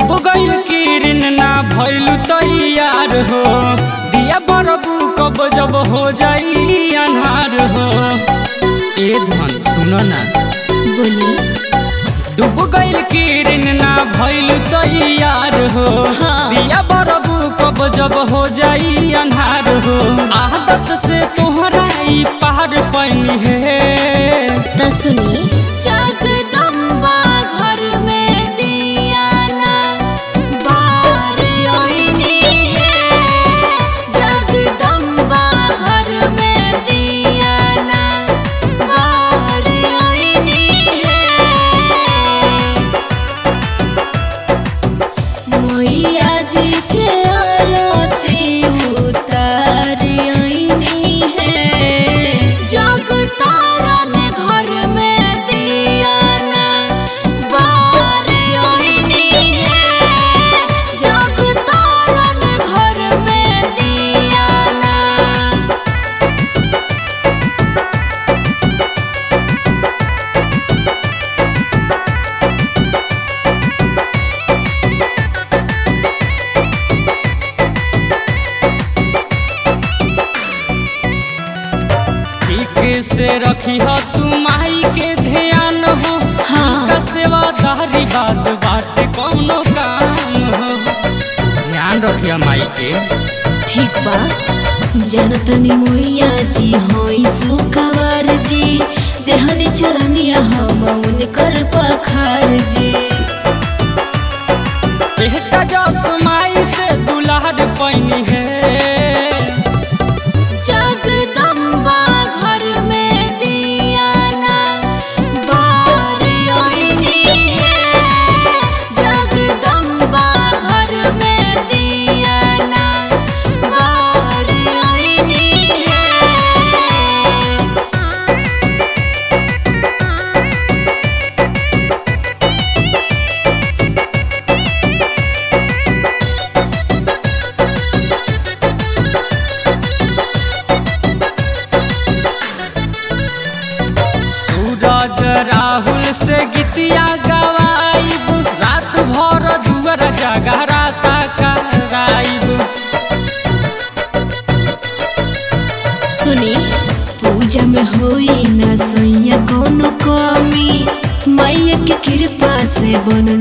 डूब गइल किरण ना भइल तैयार हो दिया बरबू कब जब हो जाई अन्हार हो ए धन सुनो ना बोली डूब गइल किरण ना भइल तैयार हो हाँ। दिया बरबू कब जब हो जाई अन्हार हो आदत से तोहरा ई पार पैनी है त सुनी जगदम्बा घर में दिया ना बार ओइनी है जगदम्बा घर में दिया ना बार ओइनी है मैया जी के आरती उतार आईनी है जग तारन घर में दिया ना बार आईनी है जग तारन घर में दिया ना ठीक से रखी हो तू माई के ध्यान हो हाँ। का सेवादारी बात बाटे कौनो काम हो ध्यान रखिया माई के ठीक बा जनतनी मोइया जी होई सुकवर जी देहनी चरनिया हम उनकर पखार जी बेटा जस माई से दुलार पैनी है जगदम्बा घर में दिया ना बार ओइनी है जगदम्बा घर में दिया ना बार ओइनी है सूरज राहुल से गीतिया गवाइब रात भर दुअर जगराता कराइब सुनी पूजा में होई न सैया कोनो कमी मैया के कृपा से बनन